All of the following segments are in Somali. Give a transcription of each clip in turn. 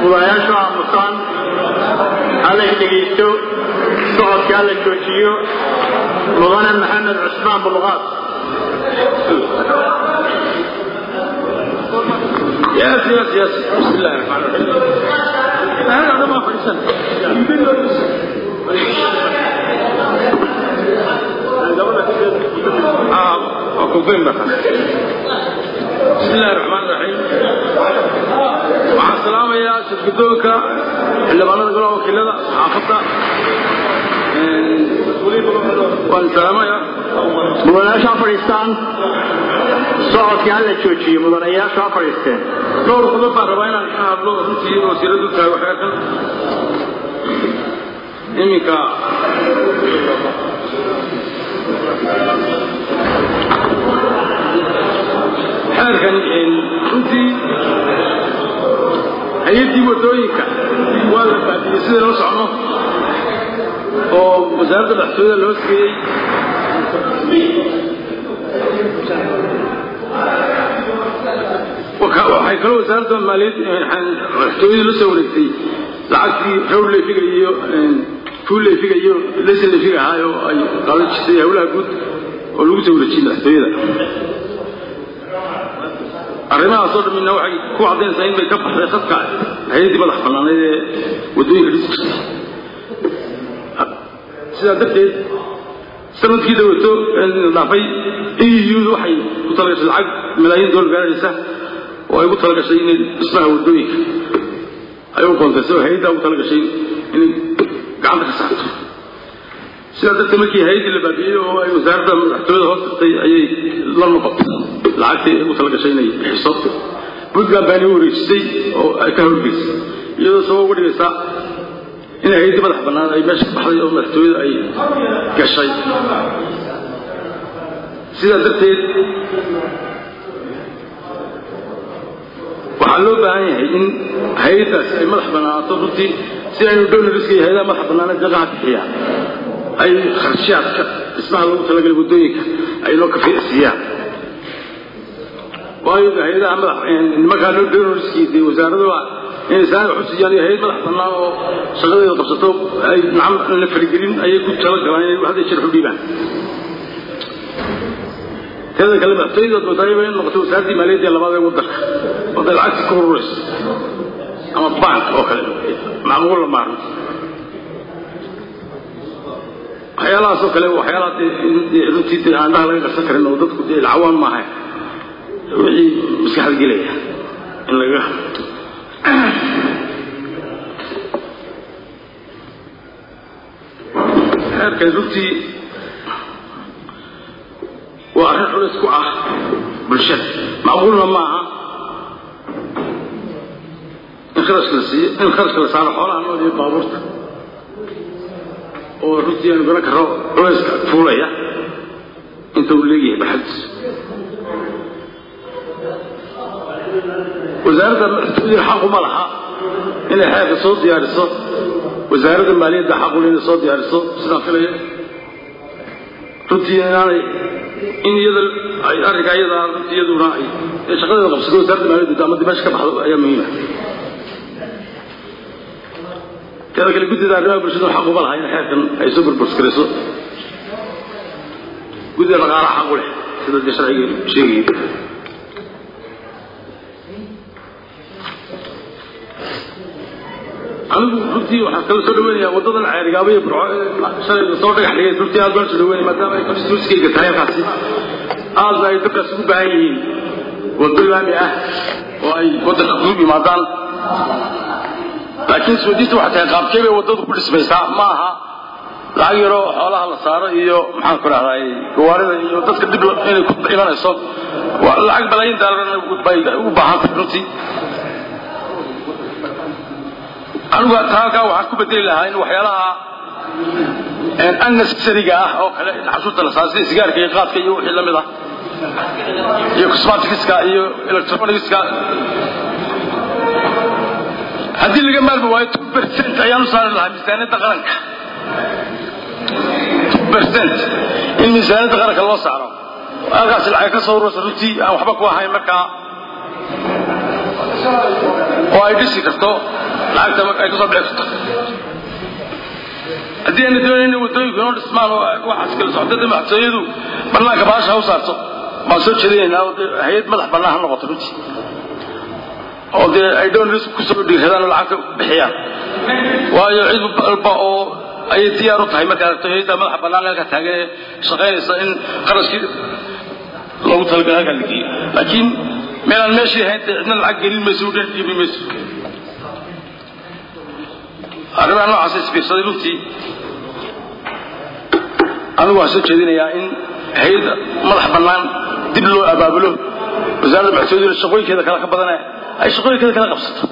mudanayaashu aamusaan hala dhegaysto socodka hala joojiyo mudane maxamed cusmaan buluqaad يس يس يس بسم الله الرحمن الرحيم هذا هذا ما فرسان اه اكون فين بقى بسم الله الرحمن الرحيم مع السلامة يا شركتوك اللي بنا نقول وكيلنا عقبتا والسلامة يا mudanayaashu ha fadhiistaan socodka hala joojiyo mudanayaashu ha fadhiisteen dhowr qodob baan rabaa inaan ka hadlo runtii wasiiradu tahay waxaa kan iminka xeerkan runtii hay-addii wadooyinka waa la baadiyey sida loo socno oo wasaaradda dhaxtooyada loo siiyey waxay kaloo wasaaradda maaliyad madaxtooyadu la soo wareegtay lacagtii row leefiga iyo fuul leefiga iyo lesin leefiga ahaa oo ay qaadan jirtay howlaha guud oo lagu soo wareejiyey madaxtooyada arrimahaasoo dhamina waxay ku caddaynaysaa in bay ka baxday khadka hay-addii madax bannaaneed ee waddooyinka dhisi jirtay sidaa darteed sanadkii dawato dhaafay eu waxay ku talagashay lacag malaayiin doolar gaaraysa oo ay ugu talagashay inay dhismaha wadooyinka ay u qoontaysay oo hay-addaa ugu talagashay inay gacanta ka saarto sidaa darteed markii hay-addii la baabiyey oo ay wasaaradda madaxtooyada hoos tagtay ayay la noqotay lacagtii ay ugu talagashay inay bixiso puntland baana u wareejisay oo ay ka howlgeysay iyadoo sabab uga dhigaysaa in hay-addii madax bannaan ay meesha ka baxday oo madaxtooyada ay gashay sidaa darteed waxaa loo baahan yahay in hay-addaas ay madax bannaanaato runtii si aynu donoriska iyo hay-adaha madax bannaanee deeqaha bixiyaa ay kharshaadka dhismaha lagu talagalay waddooyinka ay noo kafiicsiiyaan waayo hay-adaha madax nimankaa loo donoriskii dee wasaaraduha inay saana wax u siiyaan iyo hay-ad madax bannaan oo shaqadeeda qabsato ay nacam la faligelin ayay ku talagalaan inay hadda jir u dhiibaan teeda kale madaxtooyada doontaayaba in noqoto wasaaraddii maaliyadda ee labaad ee waddanka waday lacagtii ku ururayso ama bank oo kale macmuul la maarno waxyaalahaas oo kale waxyaalaha dee runtii dee aan dhaha laga qarsan karin oo dadku dee lacawaan maaha wixii maskaxda gelaya in laga xeerkan runtii waa arrin culays ku ah bulshada macquulna ma aha in kharashka la siiyo in kharashka la saaro xoolaha nool iyo baabuurta oo runtii aanu garan karro culayska fuulaya inta uu leeyahay baxadiisu wasaaradda madaxtooyada xaquma laha inay xeerka soo diyaariso wasaaradda maaliyadda xaqule inay soo diyaariso sidaan filaya runtii inaanay in iyada ay arrinkaa iyadaa runtii iyaduna ay ee shaqadeeda qabsato wasaaradda maaliyadda ama dimasha ka baxdo ayaa muhiima teeda kale guddida arrimaha bulshada xaquma laha in xeerkan ay soo burburskarayso guddida dhaqaalaha xaqu leh sida dee sharciga sheegaya anigu runtii waxaan kala soo dhaweynayaa waddadan ceerigaaba iyo burco shalay soo dhagax dhigay runtii aad baan soo dhaweynaya maadaama ay constituenskayga tahay halkaasi aadna ay dadkaas ugu baahan yihiin waddo laami ah oo ay waddanka kudub yimaadaan laakiin isweydiista waxay tahay qaabkee bay waddadu ku dhismaysaa ma aha lacag yaroo xoolaha la saaro iyo maxaan ku rahday gawaarida iyo dadka dib inay ku imanayso lacag balaayin daalarna bay u baahan tahay runtii anigu halkaa waxaan ku bedeli lahaa in waxyaalaha unnecessariga ah oo kale in cashuurta la saaro sida sigaarka iyo qaadka iyo wixii la mid ah iyo cosmaticska iyo electronicska haddii laga maarmi waayo two percent ayaan u saari lahaa miisaaniyadda qaranka two percent in miisaaniyadda qaranka loo saaro halkaasi lacag ka soo urursa runtii aan waxba ku ahayn markaa oo ay dhisi karto lacagta ay kasoo bixi karto haddii ayna doonayna waddooyinku inoo dhismaan oo waxaas kala socdada madaxtooyadu bannaanka baasha ha u saarto baan soo jeedinaynaa oo dee hay-ad madax bannaan ha noqoto runtii oo dee ay donors kusoo dhiiradaan oo lacagta bixiyaan waayo cid walba oo ayay diyaar u tahay markaad aragto hayadda madaxa bannaan halka taagan ee shaqaynaysa in qarashkii loogu talagalay halkaa la geeyo laakiin meelaan meeshii ahayn dee cidna lacag gelin mayso u dhan dhiibi mayso arrimaha noocaas isbiirsaday runtii anigu waan soo jeedinayaa in hay-adda madax bannaan dib loo abaabulo wasaaradda madaxtooyaduna shaqooyinkeeda kale ka badane ay shaqooyinkeeda kala qabsato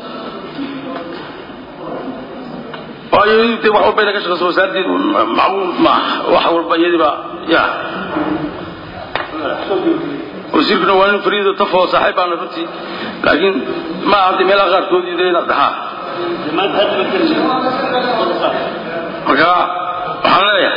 waayo de wax walba ina ka shaqeyso wasaaradii macluum maaha wax walba iyadiiba ya wasiirkuna waa nin fariido tafoo saaxiib baana runtii laakiin ma aha de meelaha qaarkood de inaad dhahaa marka waxaan leeyahay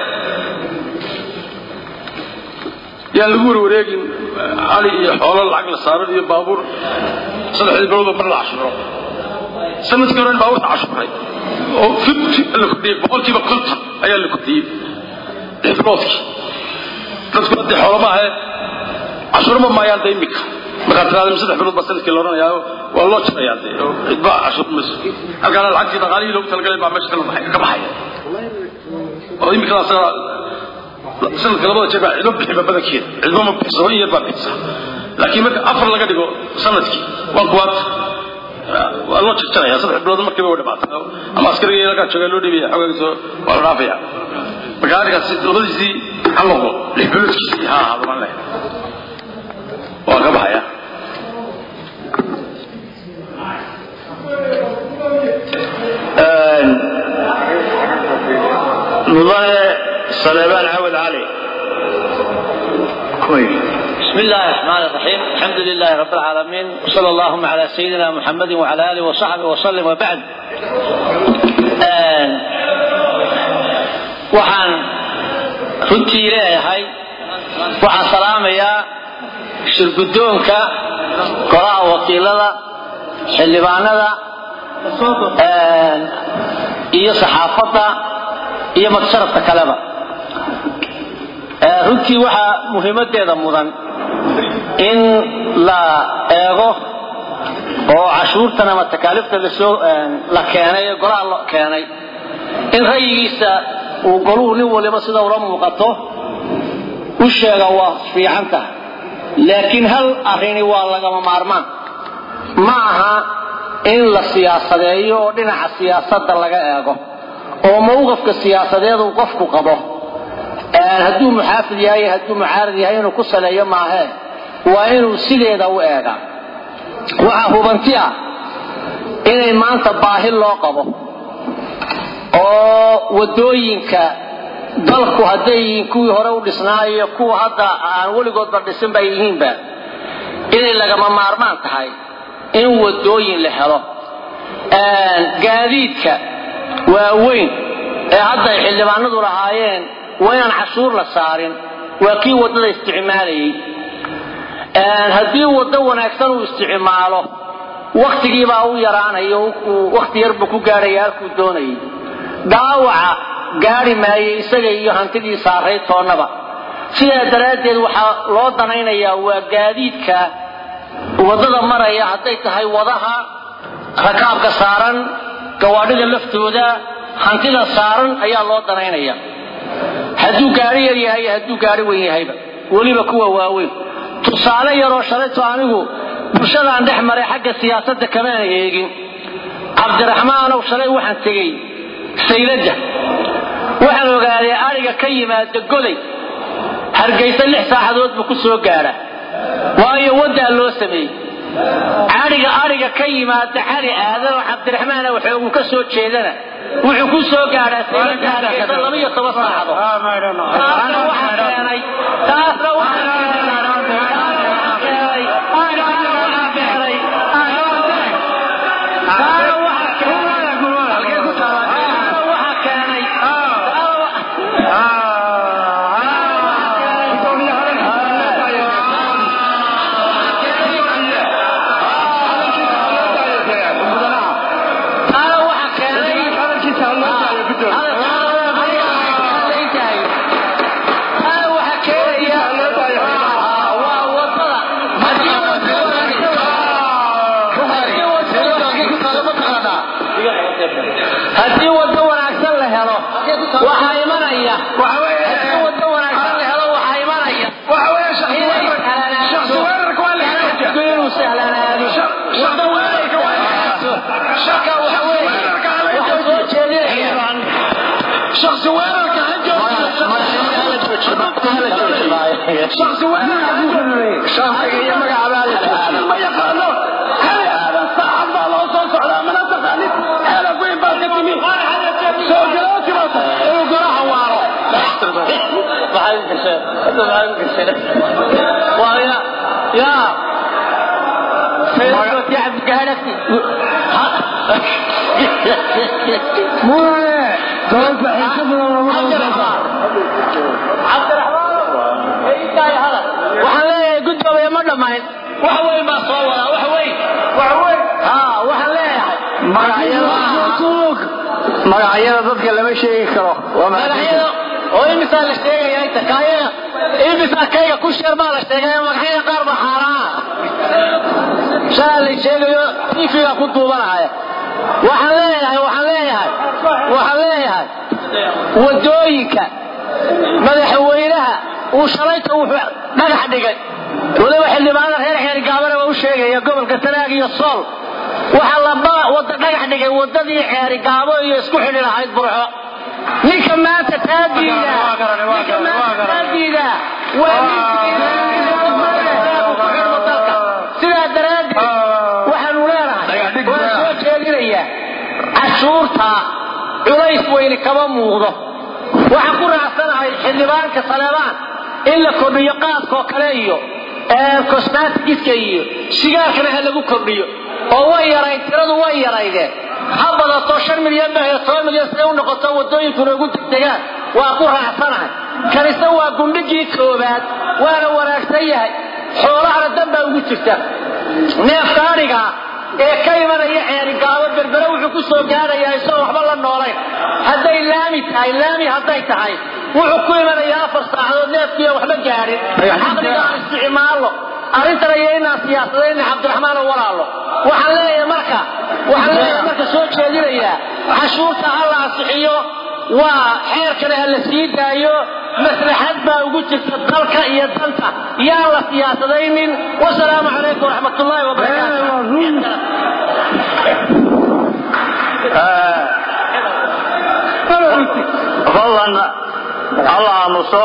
yaan lagu warwareegin cali iyo xoolo lacag la saaro iyo baabuur saddexdii biloodoo mar la cashuro sanadkii hore baabuurta cashuray oo la kordhiyey boqolkiiba konton ayaa la kordhiyey lix biloodkii dadku haddii xoolo maahe cashurama maayaan da imika markaad tiraada saddex bilood baa sanadkii la odhanayaa waa loo jarayaa de oo cidba cashur mayso halkaana lacagtii dhaqaalihii loogu talagalay baa meesha kala baxay ka baxaya oo imikadaas sanadka labada jeer baa cidba bixiba badankeeda cidba ma bixiso in yar baa bixisa laakiin marka afar laga dhigo sanadkii waa kuwaad waa loo jarjaraya saddex bilood markiiba way dhamaatay ama askariga halkaa joogaa loo dhibaya xogaagiiso waa la dhaafaya marka arrinkaas labadiisii ha noqdo lix biloodkiisii ha ahaado baan leeyahay waa ka baxaya mudane saleebaan cawad cali بسم الله الرحمن الرحيم الحمد لله رب العالمين وصلى اللهم على سيدنا محمد وعلى آله وصحبه وسلم وبعد waxaan runtii leeyahay waxaan salaamayaa shirgudoonka golaha wakiilada xildhibaanada iyo saxaafadda iyo madsharafka kaleba runtii waxaa muhiimadeeda mudan in la eego oo cashuurtan ama takaaliifta lasoo la keenay ee golaha la keenay in rayigiisa uu goluhu nin waliba sida ula muuqato u sheega waa fiican tahay laakiin hal arrini waa lagama maarmaan ma aha in la siyaasadeeyo oo dhinaca siyaasadda laga eego oo mawqafka siyaasadeed uu qofku qabo hadduu muxaafid yahay hadduu mucaarad yahay inuu ku saleeyo maahee waa inuu sideeda u eega waxaa hubanti ah inay maanta baahi loo qabo oo wadooyinka dalku hadday yihiin kuwii hore u dhisnaayo kuwa hadda aan weligoodba dhisin bay yihiinba inay lagama maarmaan tahay in wadooyin la helo gaadiidka waaweyn ee hadda ay xildhibaanadu lahaayeen waa inaan cashuur la saarin waa kii waddada isticmaalayay haddii waddo wanaagsan uu isticmaalo wakhtigiibaa u yaraanayo wakhti yarbuu ku gaadhaya halkuu doonayay dhaawaca gaadhi maayo isaga iyo hantidii saaray toonnaba sidaa daraaddeed waxaa loo danaynayaa waa gaadiidka waddada maraya hadday tahay wadaha rakaabka saaran gawaadhida laftooda hantida saaran ayaa loo danaynaya hadduu gaari yar yahay hadduu gaari weyn yahayba weliba kuwa waaweyn tusaale yaroo shalayto anigu bulshadaan dhex maray xagga siyaasadda kamaana eegin cabdiraxmaanow shalay waxaan tegey sayladda waxaan ogaaday ariga ka yimaada goday hargaysa lix saacadood buu ku soo gaadha waayo waddaa loo sameeyey cariga ariga ka yimaada xali aadan oo cabdiraxmaan waxoogu ka soo jeedana wuxuu ku soo gaadhaa sayladda hargaysa laba iyo toban saacadood taasna waxaa keenay taasna waxaa haddii wado wanaagsan la helo waxaa imanaya haddii wado wanaagsan la helo waxaa imanaya inuu sahlanaado wado wanaagsan shaka waxa weeye waxaa soo jeedinaya شخص ويرك شخص ويرك shaafiga iyo magacaabaa ما يقالوا هل هذا صاحب الله صوت على من تقاليد هل وين باقي تمي سو جلوتي بس وقراها وارو maxaa idin gashay hadda maxaa idin gashay waa ya ya Facebook ya cabdigahanagti مولى دول بحيث من الله waxaan leeyahay guddoomaya ma dhammayn wax weyn baa soo wadaa wax weyn wax weyn ha waxaan leeyahay magacyada dadka lama sheegi karo waa magacyada oo imisaa la sheegaya inta kaayaga imisaa kayga ku sheer baa la sheegaya magacyada qaar baa xaaraana shaa la sheegayo tifiga ku duubanaya waxaan leeyahay waxaan leeyahay waxaan leeyahay wadooyinka madaxweynaha uu shalayta wuxuu dhagax dhigay waliba xildhibaanada reer xeergaabana waa u sheegaya gobolka sanaag iyo sool waxaa la wada dhagax dhigay wadadii xeerigaabo iyo isku xidhi lahayd burxo ninka maanta taadiida ninka maanta taadiida waa sidaa daraaddeed waxaanu leenahay waan soo jeedinayaa cashuurta culays weyne kama muuqdo waxaan ku raacsanahay xildhibaanka saleebaan in la kordhiyo qaadkoo kale iyo cosmatigiska iyo sigaarkana ha lagu kordhiyo oo way yarayd tiradu way yaraydeen ha badato shan milyan ba toban milyan siday u noqoto wadooyinkuna ugu degdegaan waa ku raacsanahay kanise waa gundhigii koobaad waana wanaagsan yahay xoolahana dan baa ugu jirta neefka adhigaa ee ka imanaya ceerigaabo berbere wuxuu ku soo gaadhayaa isagoo waxba la noolayn hadday laami tahay laami hadday tahay wuxuu ku imanayaa afar saacadood neefkiiya waxba gaadhin caqliga aan isticmaalno arrintana iyo inaan siyaasadayna cabdiraxmaan oo walaalo waxaan leeyahay marka waxaan leeyahay marka soo jeedinayaa cashuurta ha la ansixiyo waa xeerkana ha la sii daayo maslaxad baa ugu jirta dalka iyo danta yaan la siyaasadaynin wasalaamu calaykum waraxmat ullaahi wabarakaatu fadlan alla aamuso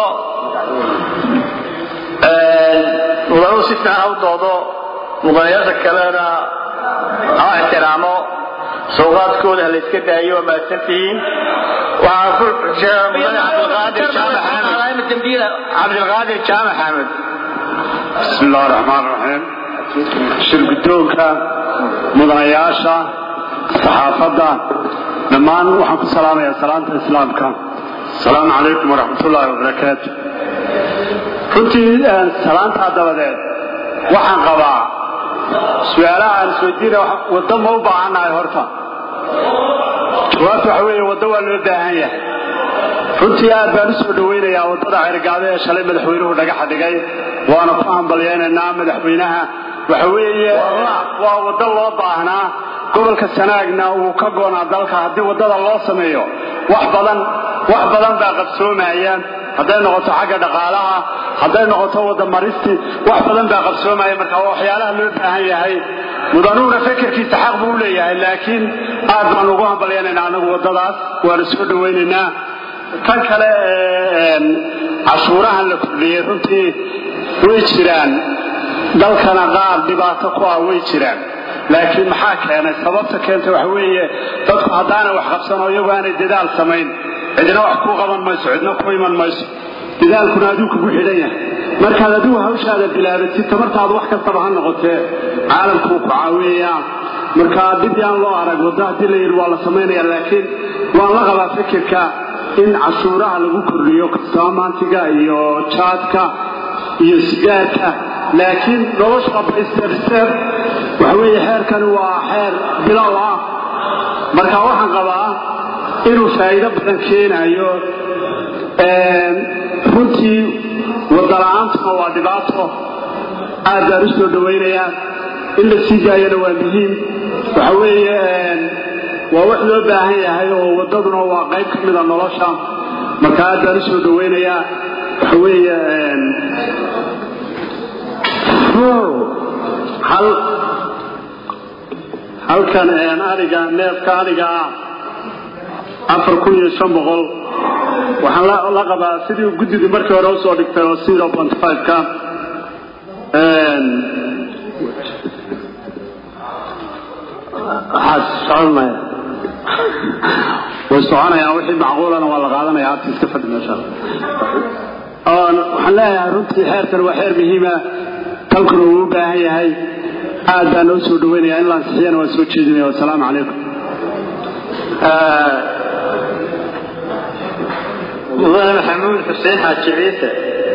mudanu si fiican ha u doodo mudanayaasha kalena ha ixtiraamo sawqaadkooda ha la iska daayo waa mahadsantihiin waxaan ku sheega mudane cabdilqaadir jaamac xamed cabdilqaadir jaamac xamed بسم الله الرحمن الرحيم shirgudoonka mudanayaasha saxaafadda dhammaan waxaan ku salaamayaa salaanta islaamka asalaamu calaykum waraxmat ullaahi wabarakaatu runtii salaantaa dabadeed waxaan qabaa su-aalaha aan isweydiina waddo ma u baahannahay horta jawaabta waxa weeye waddo waa loo baahan yahay runtii aad baan u soo dhowaynayaa waddada cergaado ee shalay madaxweynuhu dhagaxa dhigay waana ku hambalyaynaynaa madaxweynaha waxa weeye waa waddo loo baahnaa gobolka sanaagna uu ka goonaa dalka haddii waddada loo sameeyo wax badan wax badan baa qabsoomaya hadday noqoto xagga dhaqaalaha hadday noqoto wadamaristi wax badan baa qabsoomaya marka waa waxyaalaha loo baahan yahay mudanuhuna fekerkiisa xaq buu u leeyahay laakiin aad baan ugu hambalyaynaynaa anagu waddadaas waana soo dhowaynaynaa tan kale cashuurahan la kordhiyey runtii way jiraan dalkana qaar dhibaato ku ah way jiraan laakiin maxaa keenay sababta keenta waxa weeye dadku haddaanay wax qabsano iyagu aanay dadaal samayn cidina wax kuu qaban mayso cidna ku iman mayso dadaalkuna aduu kugu xidhan yahay markaad adigu hawshaada bilaabatid tamartaadu wax kastaba ha noqotee caalamkuu ku caawiyayaa marka dib yaan loo arag waddo haddii la yidhi waa la samaynaya laakiin waan la qabaa fikirka in cashuuraha lagu kordhiyo kastaamaantiga iyo jaadka iyo sigaarka laakiin nolosha baysterbsteer waxa weeye xeerkani waa xeer bilow ah marka waxaan qabaa inuu faa'iido badan keenayo runtii wadala-aantuna waa dhibaato aad baan u soo dhowaynayaa in la sii daayana waa muhiim waxa weeye waa wax loo baahan yahay oo waddaduna waa qayb ka mida nolosha marka aad baan u soo dhowaynayaa waxa weeye hal halkan ariga neefka ariga ah afar kun iyo shan boqol waxaan la qabaa sidii guddidii markii hore usoo dhigtay oo zero point five ka socon maya way soconayaan wixii macquulana waa la qaadanaya hadda iska fadhi meesha waxaan leeyahay runtii xeerkan waa xeer muhiima dalkuna uu u baahan yahay aad baan noo soo dhaweynaya in la ansixiyana waan soo jeedinaya wasalaamu calaykum mudane maxamuud xuseen xaaji ciise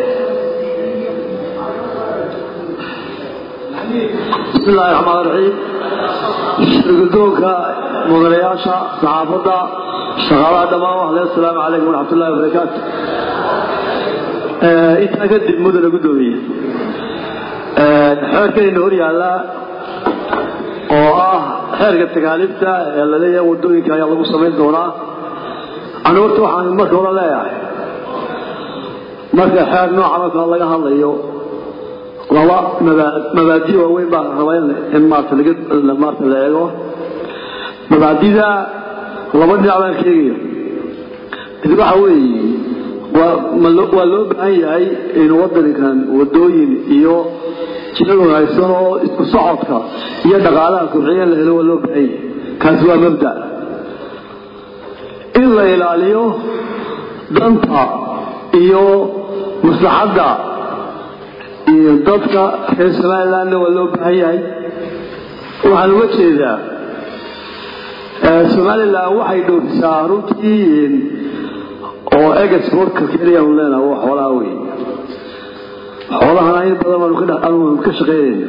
بسم الله الرحمن الرحيم شرقدونك مدنياشا صحافة شغالة دماء وحلي السلام عليكم ورحمة الله وبركاته انت اقدم مدن قدومية حركة النور يالا oo ah xeerka tagaalibta ee la leeyahay wadooyinka ayaa lagu samayn doonaa anu horta waxaan marka hore leeyahay marka xeer nooca marka laga hadlayo laba mabaadi waaweyn baa raba in maarta laga maarta la eego mabaadida laba dhinac baan sheegayo mid waxa weeye waa loo baahan yahay in wadankan wadooyin iyo jiro wanaagsan oo isku socodka iyo dhaqaalaha kobciya la helo waa loo baahan yahay kaasi waa mabda in la ilaaliyo danta iyo maslaxadda iyo dadka reer somalilandna waa loo baahan yahay waxaan uga jeedaa somalilan waxay dhoofisaa runtii oo exportka keliya un leenaha waa xoolaha wey xoolahana in badan baanu ka shaqaynayna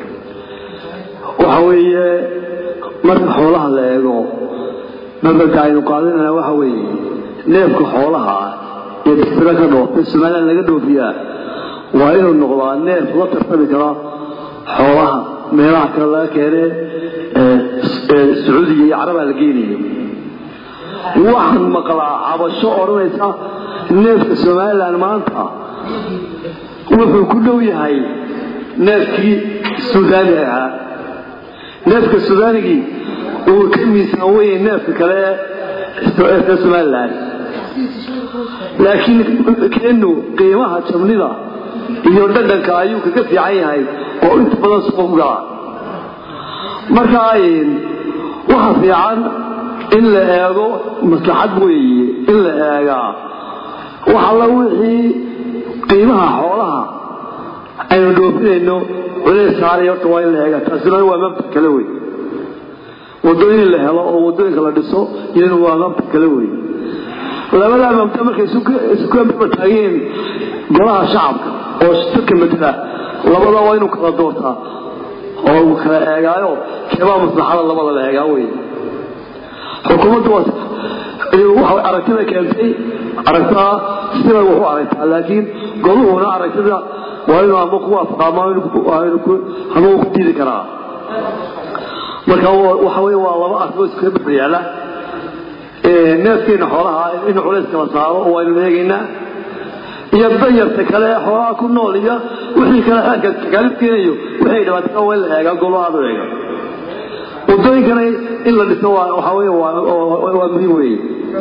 waxa weeye marka xoolaha la eego mabadka aynu qaadanayna waxa weeye neefka xoolaha iyo distira ka dhoofta somaliland laga dhoofiyaa waa inuu noqdaa neef la tartami kara xoolaha meelaha kale laga keene sacuudiga iyo carabaa la geenayo waxaan maqlaa cabasho odhanaysa neefka somalilan maanta wuxuu ku dhow yahay neefkii suudaani ahaa neefka suudaanigii uu ka miisaan weye neefka kale ee somalilan laakiin keenu qiimaha jabnida iyo dhadhanka ayuu kaga fiican yahay oo inta badan suuq gala marka waxa fiican in la eego maslaxad weeye in la eegaa wax alla wixii qiimaha xoolaha aynu dhoofinayno culays saaray horta waa in la eegaa taasina waa mabda kale wey wadooyin la helo oo wadooyinka la dhiso iyaduna waa mabda kale wey labadaa mabda markay isu taageen golaha shacabka oo dadka matala labada waa inuu kala doortaa oo uu kala eegaayo keebaa maslaxada labada la eegaa wey xukuumaddu waxay aragtida keentay aragtaa sibay wax u aragtaa laakiin goluhuna aragtida waa inuu ama ku waafaqaa ama uu ku diidi karaa marka waxa wey waa laba arrimood iskaga bixi yaala neefkeena xoolaha in culays kala saaro oo waynu eegaynaa iyo danyarta kale ee xoolaha ku nool iyo wixii kale xeerka takaalif keenayo wixii dhibaatada waa in la eegaa golahaadu eega wadooyinkana in la dhiso waxa wey waa muhiim weeye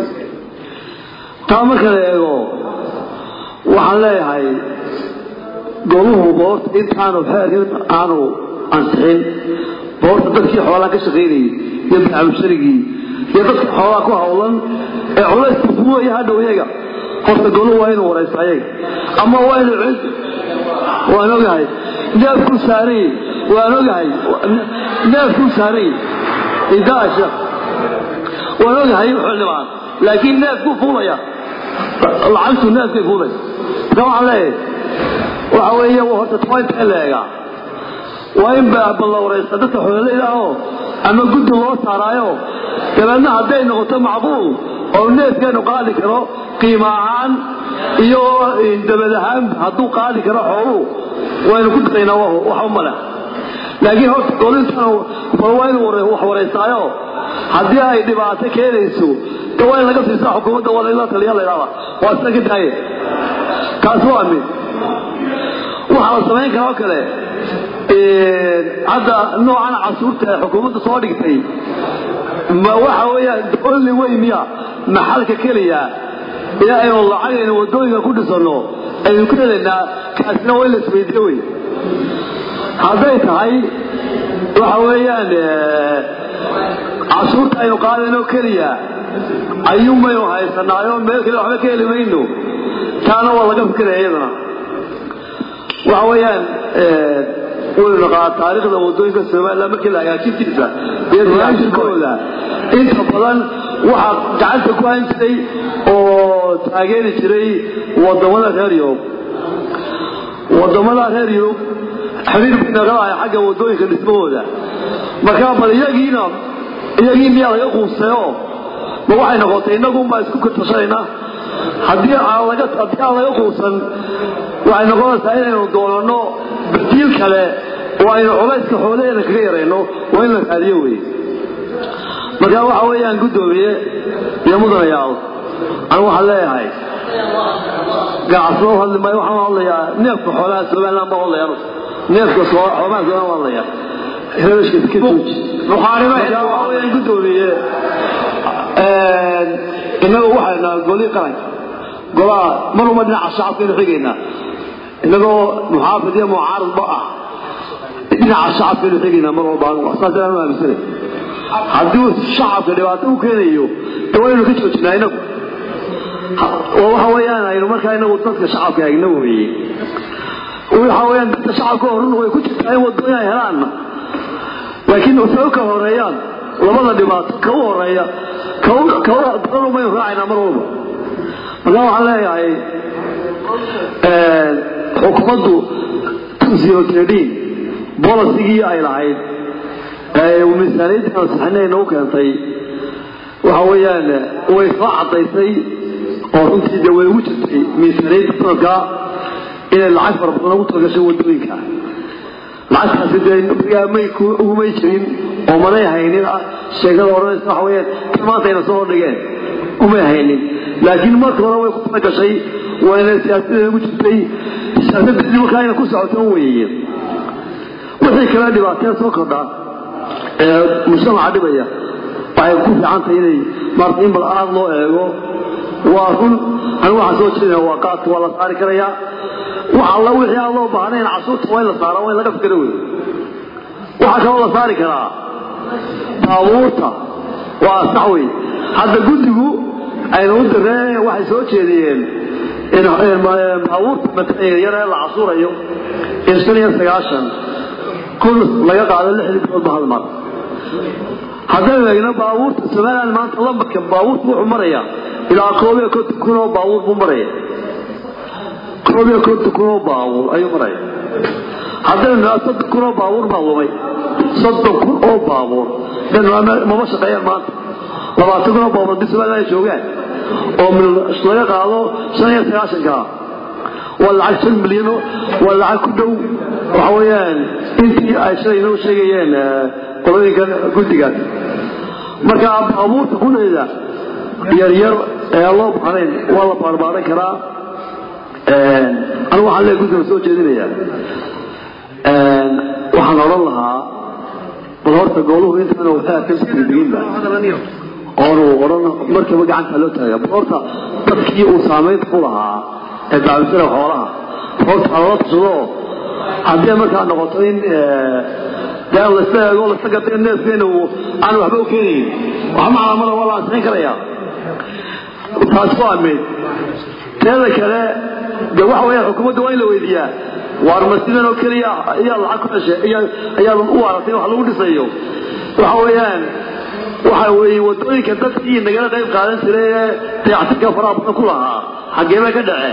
taa marka la eego waxaan leeyahay goluhu boorta intaanu xeerkan aanu ansixin boorta dadkii xoolaha ka shaqaynayay iyo bacabusharigii iyo dadka xoolaha ku hawlan ee culayska fuulaya hadhow iyaga horta goluhu waa inuu waraysta ayaga ama waa inuu cid waan ogahay neefku saaray waan ogahay neefku saaray idaasha waan ogahay xildhibaan laakiin neefku fuulaya lacagtu neefkay fuulaysa marka waxaan leeyahay waxa weeye horta tointa la eegaa waa in balla waraysta dadka xoololeyda ahoo ama guddi loo saaraayo dabeedna hadday noqoto macquul oo neefkeenu qaadi karo qiimo ahaan iyo dabad ahaan hadduu qaadi karo xooluhu waynu ku daraynaa wax u male laakiin horta golintan waa inu wax wareysaayo haddii ay dhibaato keenayso de waa in laga siisaa xukuumadda waa la taliya la yidhahda waa sida ka daaye taasi waa mid waxaa la samayn karaa oo kale hadda noocan casuurta ee xukuumadda soo dhigtay ma waxa weeyaan only way miya maxalka keliya ee aynu lacagaynu wadooyinka ku dhisano aynu ku helaynaa kaasina waa in la isweydiyo wey hadday tahay waxa weeyaan cashuurta aynu qaadayno keliya ayuunbaynu haysanaayo meel kale waxba ka heli mayno taana waa laga fikiraya iyadana waxa weeyaan waynu naqaa taariikhda wadooyinka somaliland markii la hagaajintiisa iyo raashikooda inta badan waxaa gacanta ku hayn jiray oo taageeri jiray wadamada reer yurub wadamada reer yurub xiriir bay nagalahay xagga wadooyinka dhismahooda markaa bal iyagiina iyagii miyaa laga quuseeyo ma waxay noqotay innagunbaa isku katashanayna haddii aan laga haddii aan laga quusan waxay noqonaysaa inaynu doonano badiil kale oo aynu culayska xoolaheena kaga yarayno waa in la raadiyo wey marka waxa weeyaan guddoomiye iyo mudanayaal anu waxaan leeyahay gacasoo hadli maayo waxaan hadlayaa neefka xoolaha somaliland baa hadlaya neefka xoolaha somaliland baa hadlaya reerashka iska tuuji waxaa weeyaan guddoomiye innagu waxayna golii qaranka golaha maruma dhinaca shacabkaynu xigaynaa innagoo muxaafid iyo mucaaridba ah dhinaca shacabkaynu xigaynaa mar walba saasaan u aaminsanay haddii shacabka dhibaato u keenayo de waynu ka joojinaa inagu waxa weeyaan aynu markaa inagu dadka shacabka eegna weeye waxa weeyaan dadka shacabka horun way ku jirtaa in wadooyin ay helaanna laakiin say u kala horeeyaan labada dhibaato ka u horeeya badan umaynu raacaynaa mar walba markaa waxaan leeyahay xukuumaddu zero tradin bolisigii ay lahayd miisaaniyadda ansixinay nagu keentay waxa weeyaan way soo cadaysay oo runtii dee way ugu jirtay miisaaniyadda sanadka inay lacag fara badan ugu talagashay wadooyinka lacagtaasi dee may ugumay jirin oo manay haynin sheegada odhanaysa waxa weeyaan kan maanta ayna soo hordhigeen umay haynin laakiin marka hore way ku talagashay wayna siyaasadeeda ugu jirtay siyaasaddeedii markaa ayna ku socoto weeye wixii kale dhibaateen soo kordhaa ee mujtamaca dhibaya waxay ku fiican tahay inay maarata in bal aad loo eego waa run anigu waxaan soo jeedina waa qaadka waa la saari karayaa wax alla wixii aan loo baahnayn casuurta waa in la saara waa in laga fikiro wey waxaa kaloo la saari karaa baabuurta waa sax wey hadda guddigu ayna u direen waxay soo jeediyeen baabuurta yar ee la casuurayo in shan iyo sagaashan kun laga qaado lixdii biloodba hal mar haddaynu eegno baabuurta somaliland maanta lambarka baabuurta wuxuu maraya ilaa koob iyo konton kun oo baabuur buu maraya koob iyo konton kun oo baabuur ayuu maraya haddaynu nidhaa soddon kun oo baabuur baa lumay soddon kun oo baabuur mama shaqeeyaan maanta labaatan kun oo baabuur haddii somaliland ay joogaan oo laga qaado shan iyo sagaashanka waa lacag shan milyan waa lacag ku dhow waxa weeyaan intii ay shalay inoo sheegayeen qolooyinkan guddigaas marka baabuurta kuleeda yaryar ee loo baahnayn waa la baarbaaran karaa anigu waxaan leeyahay guddiga soo jeedinaya waxaan odhan lahaa bal horta gooluhu intaana waxaa ka sigdiginba oonu odhan markiiba gacanta loo taaga bal horta dadkii uu saamaynta ku lahaa ee daamisana xoolaha horta halala tashado haddii markaa noqoto in dee lasla eego lasla gato in neefkeena uu aan waxba u keenayn wax maclamada waa la ansixin karaya taas waa mid teeda kale de waxa weeyaan xukuumadda waa in la weydiiyaa waar ma sidan oo keliya ayaa lacag ku heshay ayaa u aragtay wax lagu dhisayo waxa weeyaan waxa weeye wadooyinka dadkii nagala qayb qaadan jiray ee dayactirka faraha badan ku lahaa xaggee bay ka dhaceen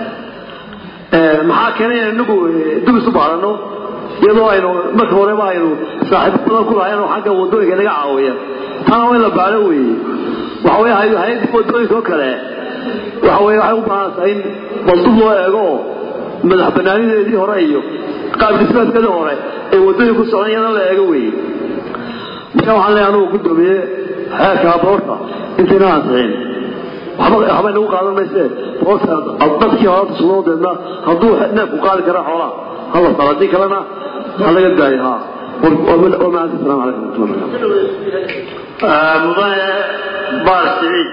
maxaa keenay in inagu dib isu baadhano iyadoo aynu marka horeba aynu saaxiibo badan ku lahayn oo xagga wadooyinka naga caawiya taana waa in la baaro weeye waxa weye hay- hay-adda wadooyinka oo kale waxa weye waxay u baahan tahay in baldub loo eego oo madax banaanideedii hore iyo qaab dhismeedkeedii hore ee wadooyinku socdan iyadana la eego weeye marka waxaan leeyahay anugu gudoomiye xeerka aboorta intayna ansixin waxba waxba inagu qaadan mayse boorta dadkii hore sugnoo deedna hadduu neefku qaadi kara xoolaha hala saro haddii kalena ha laga daayo ha ومعك السلام عليكم ورحمة الله وبركاته mudane baar siciid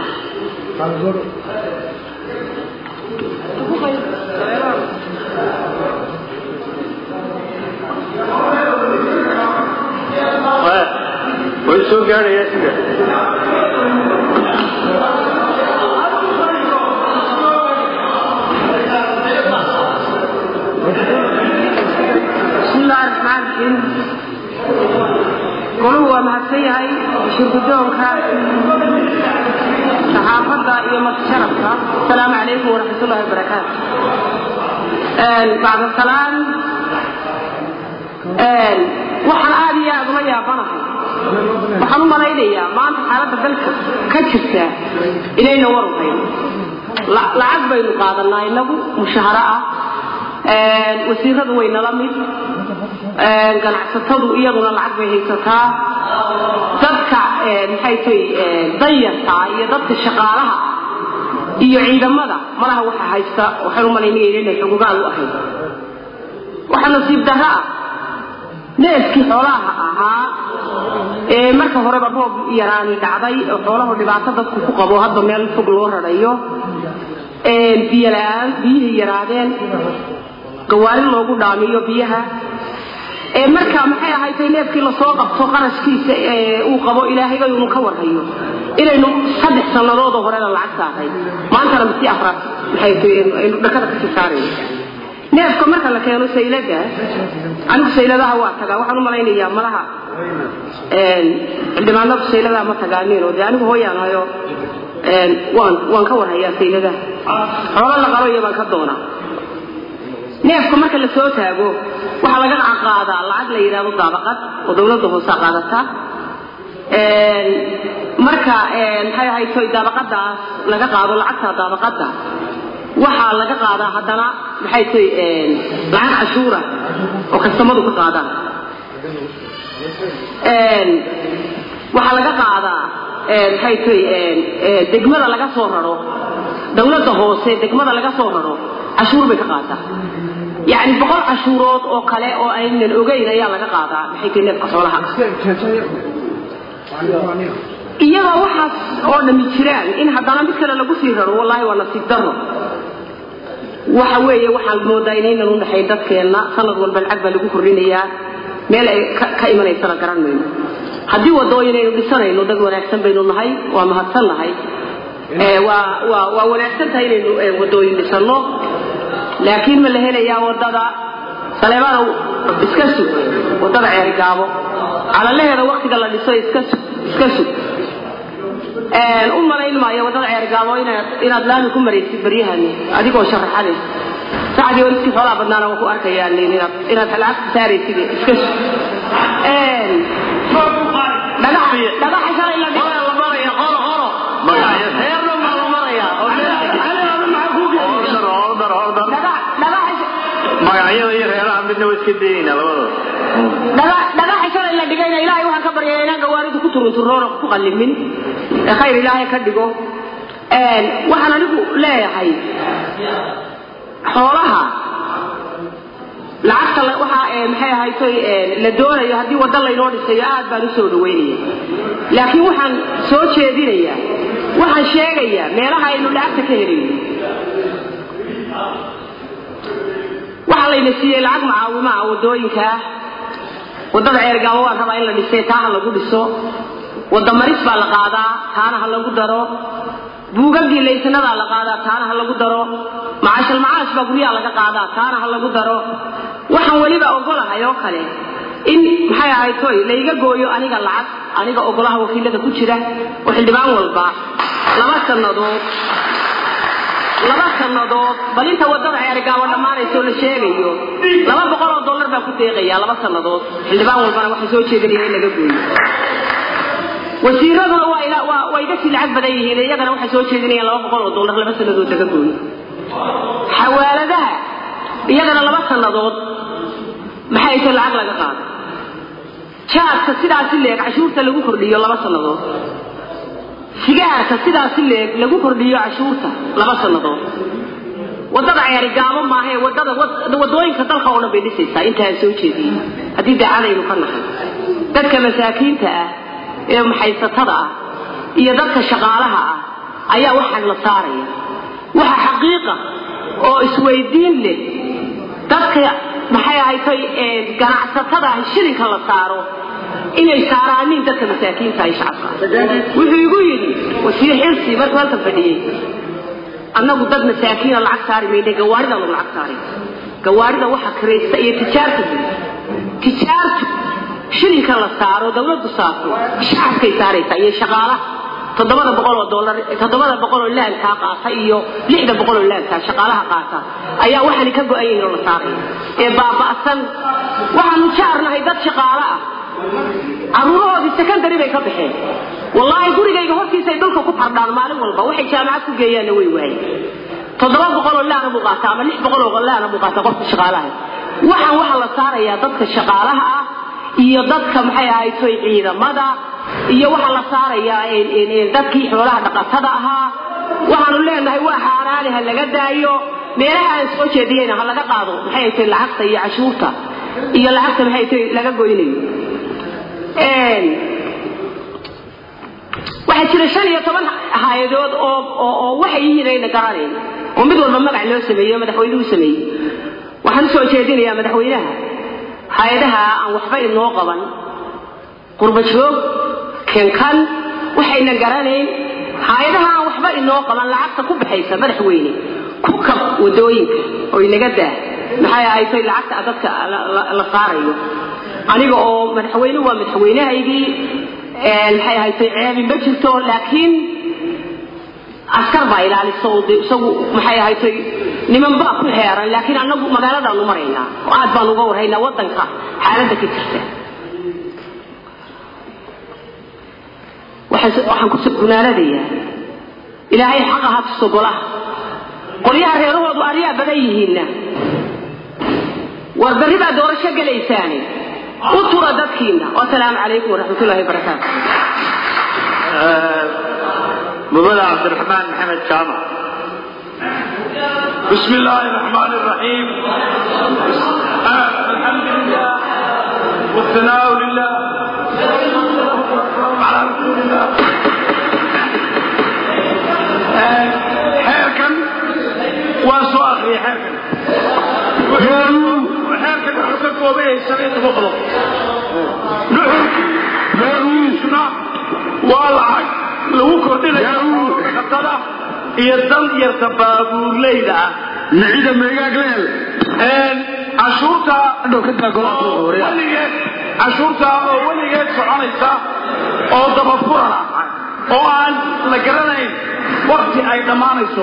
way soo gaadhayaa sida بسم الله الرحمن الرحيم قولوا waa mahadsan yahay shirgudoonka saxaafadda iyo masharafka asalaamu calaykum waraxmat ullahi wabarakaatu bacda salaan waxaan aad iyo aad ula yaabanahay waxaan u malaynayaa maanta xaaladda dalka ka jirta inayna waruhayn lacag baynu qaadanaa inagu mushaharo ah wasiiradu way nala mid ganacsatadu iyaduna lacag bay haysataa dadka maxay tay danyarta iyo dadka shaqaalaha iyo ciidamada malaha waxa haysta waxaan u malaynaya inay xugugaal u ahayd waxa nasiib darro ah neefkii xoolaha ahaa ee marka horeba roob yaraani dhacday oo xoolahu dhibaato dadku ku qabo hadda meel fog loo rarayo biyo la-aan biyihii yaraadeen gawaari loogu dhaamiyo biyaha ee marka maxay ahaydtay neefkii lasoo qabto qarashkiisa ee uu qabo ilaahayba inu ka warhayo inaynu saddex sannadoodoo horena lacag saaray maantana misi afraad maxay tahay aynu dhakada kasii saarayno neefka marka la keeno saylada anigu sayladaha waa tagaa waxaan u malaynayaa malaha xildhibaanadu sayladaha ma tagaaniin oo dee anigu hooyaan hayo waan waan ka warhayaa sayladaha xoolo la qalo iyo baan ka doonaa neefka marka la soo taago waxaa laga qaadaa lacag la yidhaahdo daabaqad oo dawladda hoose qaadata marka maxay ahayd toy daabaqadaas laga qaado lacagta daabaqada waxaa laga qaadaa haddana maxay toy lacag cashuura oo kastamadu ka qaadaan waxaa laga qaadaa maxay toy degmada laga soo raro dawladda hoose degmada laga soo raro cashuur bay ka qaadaa يعني بقول عشورات أو كلا أو أين الأوجين يا لك قاعدة بحيث إنك قصولها iyagoo waxaas oo dhami jiraan in haddana mid kale lagu sii raro wallaahi waa nasiib daro waxa weeye waxaan moodaa inaynan u dhaxayn dadkeenna sanad walba lacag baa lagu kordhinayaa meel ay ka imanaysana garan mayno haddii wadooyin aynu dhisanayno dad wanaagsan baynu nahay waa mahadsan nahay waa waa waa wanaagsan tahay inaynu wadooyin dhisanno laakiin ma la helayaa wadada saleebana iska sug wadada ceerigaabo calalaheeda waktiga la dhiso iska sug iska sug u malayn maayo wadada ceerigaabo inaad inaad laami ku maraysid baryahani adigoo sharaxanaysa sacdii oo iskii xoolaha badnaana waa ku arkayaan inaad inaad lacag saaraysid iska sug dhagax dhagaxa shalay la dhigo la maraya horo horo heerna ma la maraya oo magacyada iyo reeraha midna waa iska daynayna labadooda dhagaxa shalay la dhigayna ilaahay waxaan ka baryaa inaan gawaaridu ku turunturoona ku qallimin ee khayr ilaahay ka dhigo waxaan anigu leeyahay xoolaha lacagta waxa maxay ahaytoy la doonayo haddii waddo laynoo dhisayo aad baan u soo dhaweynaya laakiin waxaan soo jeedinayaa waxaan sheegayaa meelaha aynu lacagta ka helayno waxaa layna siiyey lacag macaawimaha wadooyinkaa wadada ceergaabo waan rabaa in la dhisay taa ha lagu dhiso wada maris baa la qaadaa taana ha lagu daro buugagii laysanadaa la qaadaa taana ha lagu daro macaashal macaash baa guryaha laga qaadaa taana ha lagu daro waxaan weliba ogolahay oo kale in maxay ahayd toy layga gooyo aniga lacag aniga ogolaha wakiilada ku jira oo xildhibaan walba laba sannadood laba sannadood bal inta wadada ceerigaabo dhammaanaysa oo la sheegayo laba boqol oo dollar baa ku deeqaya laba sannadood xildhibaan walbana waxay soo jeedinaya in laga gooyo wasiiraduna waa ila waa way iga sii lacag badan yihiin iyagana waxay soo jeedinayaan laba boqol oo dollar laba sannadood laga gooyo xawaaladaha iyagana laba sannadood maxay tahay lacag laga qaaday jaadka sidaasi leeg cashuurta lagu kordhiyo laba sannadood sigaarka sidaasi leeg lagu kordhiyo cashuurta laba sannadood wadada ceeri gaabo maahae wadada wadooyinka dalka oo dhan bay dhisaysaa intaa soo jeediyey haddii daacadaynu ka nahay dadka masaakiinta ah ee maxaysatada ah iyo dadka shaqaalaha ah ayaa waxaan la saaraya waxa xaqiiqa oo isweydiin leh dadka maxay ahatay ganacsatada ah shilinka la saaro inay saaraanin dadka masaakiinta ay shacabka wuxuu igu yidhi wasiir xilsi markuu halkan fadhiyey annagu dad masaakiina lacag saari mayne gawaaridaanu lacag saaray gawaarida waxa kiraysta iyo tijaarta tijaartu shilinka la saaro dawladdu saarto shacabkay saaraysaa iyo shaqaalaha toddobada boqol oo dollar toddobada boqol oo laankaa qaata iyo lixda boqol oo laankaa shaqaalaha qaata ayaa waxaani ka go-an yihiin oo la saaraya ee baaba'san waxaanu jaarnahay dad shaqaale ah caruurahoodii secondary bay ka baxeen wallaahi gurigayga hortiisay dhulka ku fardhaan maalin walba waxay jaamacad ku geeyaanna way waayeen toddoba boqol oo laana buu qaataa ama lix boqol oo laana buu qaataa qofka shaqaalaha waxaan waxaa la saarayaa dadka shaqaalaha ah iyo dadka maxay ahaytoy ciidamada iyo waxaa la saarayaa dadkii xoolaha dhaqatada ahaa waxaanu leenahay waa xaaraani ha laga daayo meelaha aan soo jeediyeyna ha laga qaado maxay ahaytoy lacagta iyo cashuurta iyo lacagta maxay ahaytoy laga goynayo waxaa jira shan iyo toban hay-adood oo oo waxay yihiin ayna garanayn oo mid walba magac loo sameeyo madaxweynuhu sameeyey waxaan usoo jeedinayaa madaxweynaha hay-adaha aan waxba inoo qaban qurba joog kenkan waxayna garanayn hay-adaha aan waxba inoo qaban lacagta ku baxaysa madaxweyne ku kab wadooyinka oo inaga daa maxay ahaytay lacagta dadka la saarayo aniga oo madaxweyne waa madaxweynahaygii maxay ahaytay ceebi ma jirto laakiin askar baa ilaalisa oo dee isagu maxay ahaytay niman baa ku xeeran laakiin annagu magaaladaanu maraynaa oo aad baan uga warhaynaa waddanka xaaladda ka jirta waxaan ku gunaanadayaa ilaahay xaqa ha tuso golaha qolyaha reerahoodu aryaa badan yihiinna war berri baa doorasho gelaysaane u tura dadkiina wasalaamu calaykum waraxmatullahi wabarakaatu mudane cabdiraxmaan maxamed jaamac بسم الله الرحمن الرحيم الحمد لله والثناء لله على رسول الله حيركم واسو اخري حيركم وحيركم وحكم وبيه سبيت مخلص نحن والعق لو كردنا خطره iyo dan yarta baabuurleyda ah micida meegaag leel cashuurta weligeed cashuurta oo weligeed soconaysa oo dabafuran ah oo aan la garanayn wakti ay dhammaanayso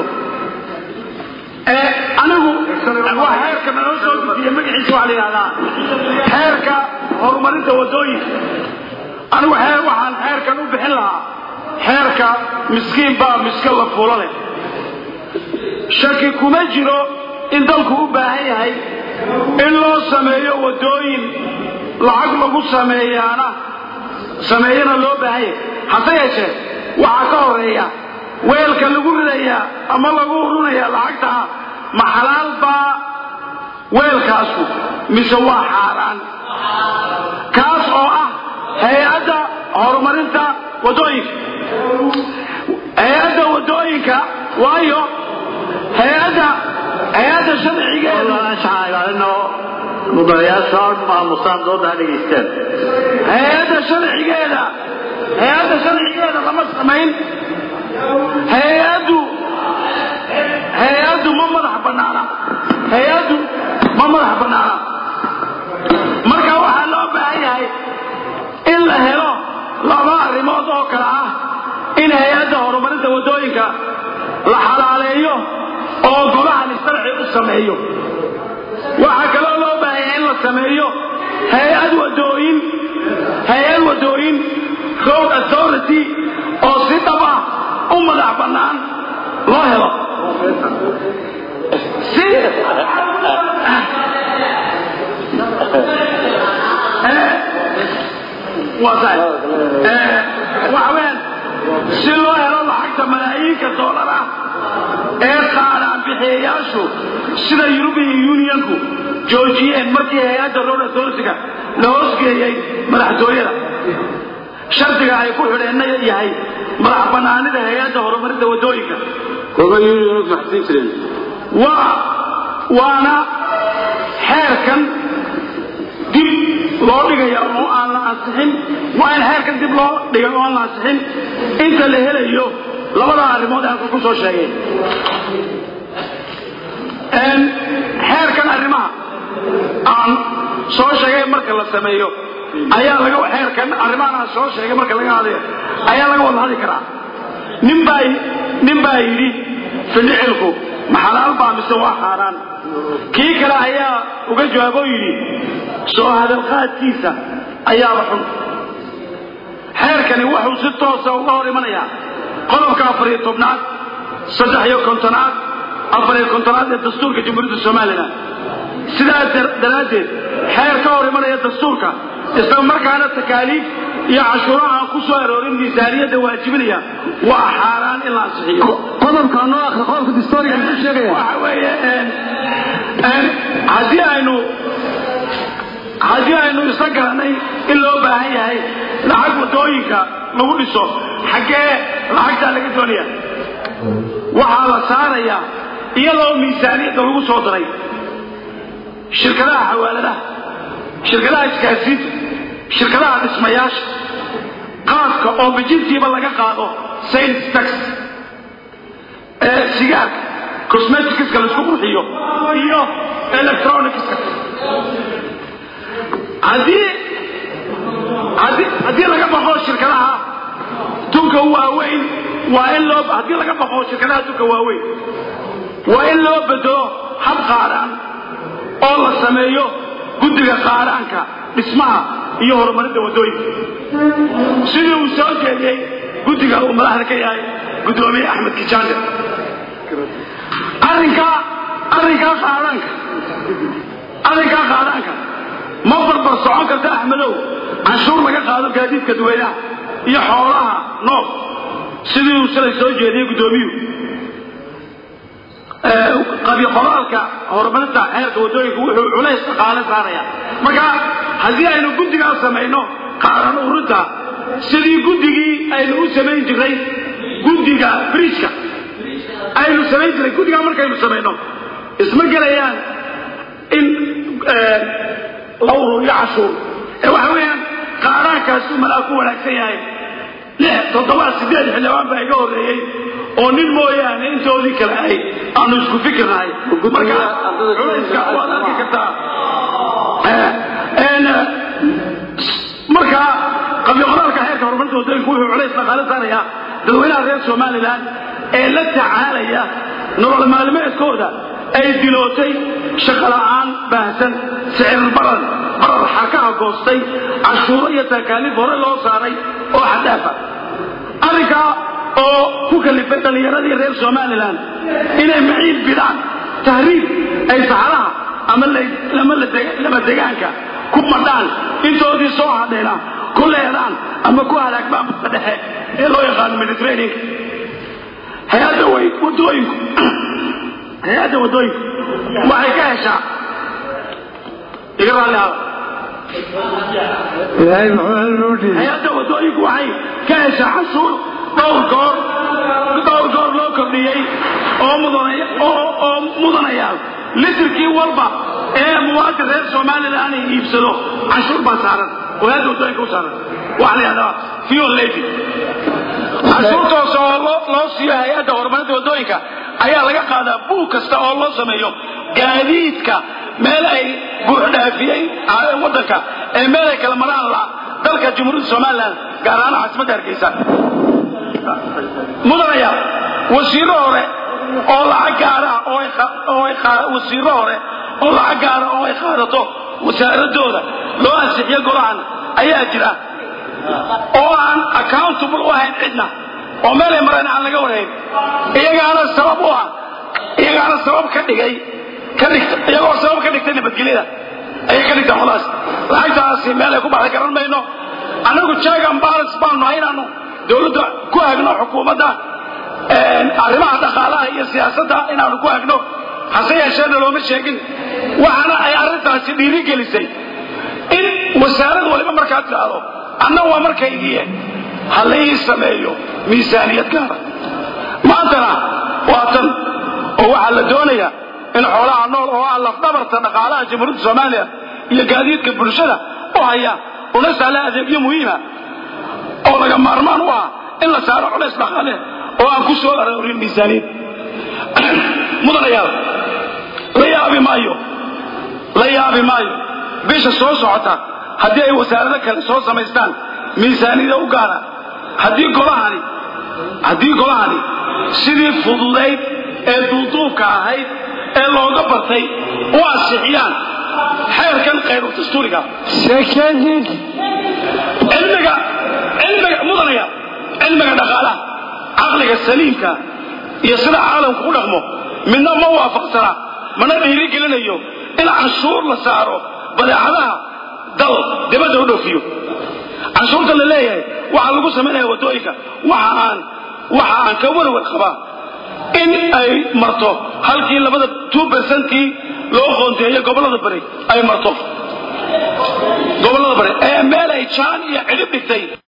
anigu waa xeerka naloo soo dejiye magaciisa waxaa la yidhahdaa xeerka horumarinta wadooyinka anigu xeer waxaan xeerkan u bixin lahaa xeerka miskiin baa miska la fulo leh shaki kuma jiro in dalku u baahan yahay in loo sameeyo wadooyin lacag lagu sameeyaana sameeyana loo baahan yahay hase yeeshee waxaa ka horeeya weelka lagu ridayaa ama lagu urunaya lacagtaa ma xalaal baa weelkaasu mise waa xaaraan kaas oo ah hay-adda horumarinta wadooyinka hay-adda wadooyinka waayo hay-adda hay-adda sharcigeedu mudanayaasha maamusaan dooda ha dhegaystaan hay-adda sharcigeeda hay-adda sharcigeeda lama samayn hay-addu hay-addu ma madax banaana hay-addu ma madax banaana marka waxaa loo baahan yahay in la helo laba arrimood oo kale ah in hay-adda horumarinta wadooyinka la xalaaleeyo oo golahani sharci u sameeyo waxaa kaloo loo baahanya in la sameeyo hay-ad wadooyin hay-ad wadooyin road authority oo si dhab ah u madax bannaan loo helo si waxa weeyaan si loo helo lacagta malaayiinka doolar ah ee qaadaan bixiyayaashu sida European Unionku joojiyeen markii hay-adda road authority-ga la hoosgeeyey madaxtooyada shardiga ay ku xidheenna yahay madax bannaanida hay-adda horumarinta waddooyinka waa waana xeerkan dib loo dhigaya oo aan la ansixin waa in xeerkan dib loo dhigay oo aan la ansixin inta la helayo labada arrimood aan ku soo sheegay xeerkan arrimaha aan soo sheegay marka la sameeyo ayaa laga xeerkan arrimahan aan soo sheegay marka laga hadlayo ayaa laga wada hadli karaa nin baa nin baa yidhi ficilku ma xalaal baa mise waa xaaraan kii kale ayaa uga jawaaboo yidhi soo hadalqaadkiisa ayaaba xun xeerkani wuxuu si toosa uga hor imanayaa qodobka afar iyo tobnaad saddex iyo kontonaad afar iyo kontonaad ee dastuurka jamhuuriyadda somalilan sidaas daraaddeed xeer ka hor imanaya dastuurka isla markaana takaaliif iyo cashuuro aan ku soo aroorin miisaaniyadda waajibinaya waa xaaraan in la ansixiyo qodobka noo akhri qodobka dastuuriga muxuu sheegaya waxa weeye haddii aynu haddii aynu isla garanay in loo baahan yahay lacag waddooyinka lagu dhiso xaggee lacagtaa laga doonaya waxaa la saarayaa iyadoo miisaaniyadda lagu soo daray shirkadaha xawaaladaha shirkadaha iskaasiinta shirkadaha dhismayaasha qaadka oo bijintiiba laga qaado sales tax ee sigaarka cosmeticska laisku qurxiyo iyo electronicska haddii haddii haddii laga baqo shirkadaha tunka waaweyn waa in loo haddii laga baqo shirkadaha tunka waaweyn waa in loo bedelo hab qaadhaan oo la sameeyo guddiga qaadhaanka dhismaha iyo horumarinta waddooyinka sidii uu soo jeediyey guddiga uu madaxda ka yahay guddoomiye axmed kijaande arrinkaa arrinkaa qaadhaanka arrinkaa qaadhaanka ma barbar socon karta axmedow canshuur laga qaado gaadiidka dadweynaha iyo xoolaha nool sidii uu shalay soo jeediyey guddoomiyuhu qabyo qoraalka horumarinta xeerka waddooyinka wuxuu culays dhaqaale saaraya marka haddii aynu guddigaa samayno qaaran urinta sidii guddigii aynu u samayn jiray guddiga bridgka aynu samayn jiray guddigaa markaynu samayno isma gelayaan in la ururiyo cashuur ee waxa weeyaan qaaraankaasuu malaa ku wanaagsan yahay lix toddoba sideed xildhibaan baa iga horreeyey oo nin mooyaane intoodii kale ay aanu isku fikirnahay marka culayska waad arki kartaa marka qabyo qoraalka xeerka horumarinta waddooyinku wuxuu culays dhaqaale saarayaa dadweynaha reer somalilan ee la tacaalaya nolol maalmeedkooda ay dilootay shaqo la'aan baahsan sicir baran barar xarkaha goostay cashuuro iyo takaaliif hore loo saaray oo xadaafa arrinkaa oo ku kalifay dhallinyaradii reer somalilan inay maciil bidaan tahriib ay saxaraha ama lama degaanka ku madhaan intoodii soo hadheena ku leedaan ama ku halaagmaan badda dhexe ee loo yaqaano mediterraneanka hay-adda waddooyinku hay-adda waddooyinku waxay ka heshaa iga raalli hada ilaahay muxuu halnoo dhiibay hay-adda waddooyinku waxay ka heshaa cashuur dhowr goor dhowr goor loo kordhiyey oo mudanaya oo oo mudanayaal litirkii walba ee muwaadin reer somalilan ay iibsado cashuur baa saaran oo hay-adda waddooyinka u saaran waxaa la yidhahdaa fuel levy cashuurtaas oo loo loo siiyo hay-adda horumarinta waddooyinka ayaa laga qaadaa buug kasta oo loo sameeyo gaadiidka meel ay buuxdhaafiyey waddanka ee meel ay kala maraan la dalka jamhuuriyadda somalilan gaar ahaan caasimadda hargeysa mudanaya wasiiro hore oo lacag gaara ah oo ay qa- oo ay qa- wasiiro hore oo lacag gaara oo ay qaadato wasaaradooda loo ansixiyo golahan ayaa jira oo aan accountable u ahayn cidna oo meelay mareen aan laga warayn iyagaana sabab u ah iyagaana sabab ka dhigay ka dhigta iyagoo sabab ka dhigtay nabadgelyada ayay ka dhigtaan khulaas lacagtaasi meel ay ku baxday garan mayno annagu check and balance baanu nahay inaanu dowladda ku hagno xukuumadda arrimaha dhaqaalaha iyo siyaasadda inaanu ku hagno hase yeesheena looma sheegin waxaana ay arrintaasi dhiiri gelisay in wasaarad waliba markaa tidhaahdo anna waa markaygiiye ha laii sameeyo miisaaniyad gaara maantana waa tan oo waxaa la doonayaa in xoolaha nool oo ah lafdhabarta dhaqaalaha jamhuuriyadda soomaaliya iyo gaadiidka bulshada u haya una sahla adeegyo muhiima oo laga maarmaan u ah in la saaro culays dhaqaale oo aan ku soo aroorin miisaaniyad mudanayaal la yaabi maayo la yaabi maayo bisha soo socota haddii ay wasaarado kale soo samaystaan miisaaniyada u gaara haddii golahani haddii golahani sidii fududayd ee duuduubka ahayd ee looga bartay u ansixiyaan xeerkan khayru dastuuriga cilmiga cilmiga mudanaya cilmiga dhaqaalaha caqliga saliimka iyo sida caalamku u dhaqmo midna ma waafaqsana mana dhiiri gelinayo in canshuur la saaro badeecadaha dal dibadda u dhoofiyo canshuurta la leeyahay waxaa lagu samaynaya waddooyinka waxa aan waxa aan ka warwar qabaa in ay marto halkii labada two percentkii loo qoonteeyo gobollada bari ay marto gobollada bari ee meel ay jaan iyo cidhib dhigtay